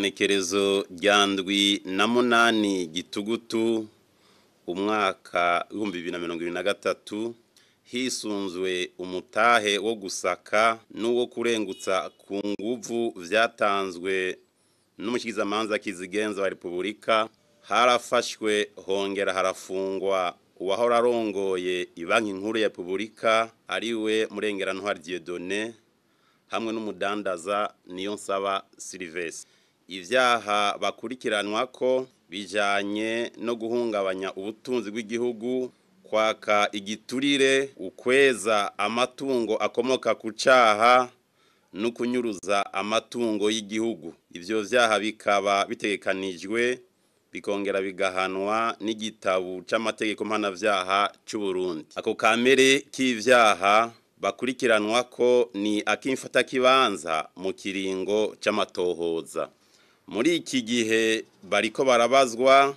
igenekerezo rya ndwi na munani gitugutu umwaka w'ibihumbi bibiri na mirongo ibiri na gatatu hisunzwe umutahe wo gusaka n'uwo kurengutsa ku nguvu vyatanzwe n'umushikirizamanza kizigenza wa repubulika harafashwe hongera harafungwa uwahora arongoye ibanki nkuru ya repubulika ariwe murengerantwari Dieudonné hamwe n'umudandaza niyo nsaba Sylvestre ivyaha bakurikiranwa ko bijanye no guhungabanya ubutunzi bw'igihugu kwaka igiturire ukweza amatungo akomoka ku caha no kunyuruza amatungo y'igihugu ivyo vyaha bikaba bitegekanijwe bikongera bigahanwa n'igitabo c'amategeko mpanavyaha c'u Burundi ako kamere k'ivyaha bakurikiranwa ko ni akimfata kibanza mu kiringo c'amatohoza muri iki gihe bariko barabazwa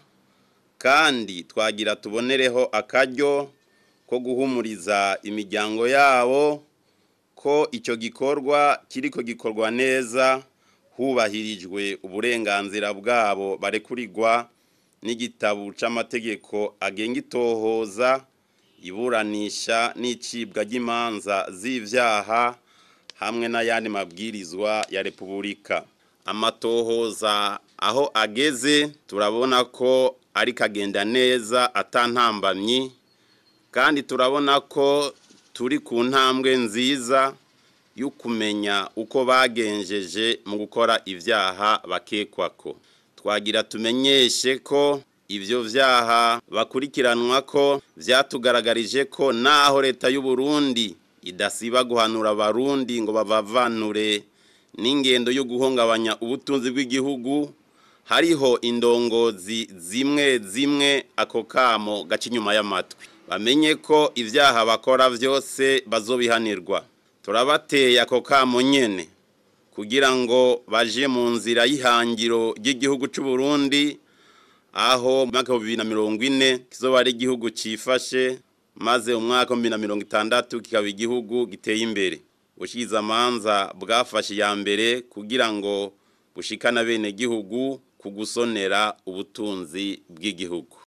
kandi twagira tubonereho akaryo ko guhumuriza imiryango yabo ko icyo gikorwa kiriko gikorwa neza hubahirijwe uburenganzira bwabo barekurirwa n'igitabo c'amategeko agenga itohoza iburanisha n'icibwa ry'imanza z'ivyaha hamwe n'ayandi mabwirizwa ya repubulika amatohoza aho ageze turabona ko ariko agenda neza atantambamyi kandi turabona ko turi ku ntambwe nziza yo kumenya uko bagenjeje mu gukora ivyaha bakekwako twagira tumenyeshe ko ivyo vyaha bakurikiranwa ko vyatugaragarije ko naho leta y'u Burundi idasiba guhanura abarundi ngo bavavanure n'ingendo yo guhungabanya ubutunzi bw'igihugu hariho indongozi zimwe zimwe ako kamo gaca inyuma y'amatwi bamenye ko ivyaha bakora vyose bazobihanirwa turabateye ako kamo nyene kugira ngo baje mu nzira y'ihangiro ry'igihugu c'u Burundi aho umwaka wa bibiri na mirongo ine kizoba ari igihugu cifashe maze umwaka wa bibiri na mirongo itandatu kikaba igihugu giteye imbere amanza bwafashe iya mbere kugira ngo bushikane bene gihugu ku gusonera ubutunzi bw'igihugu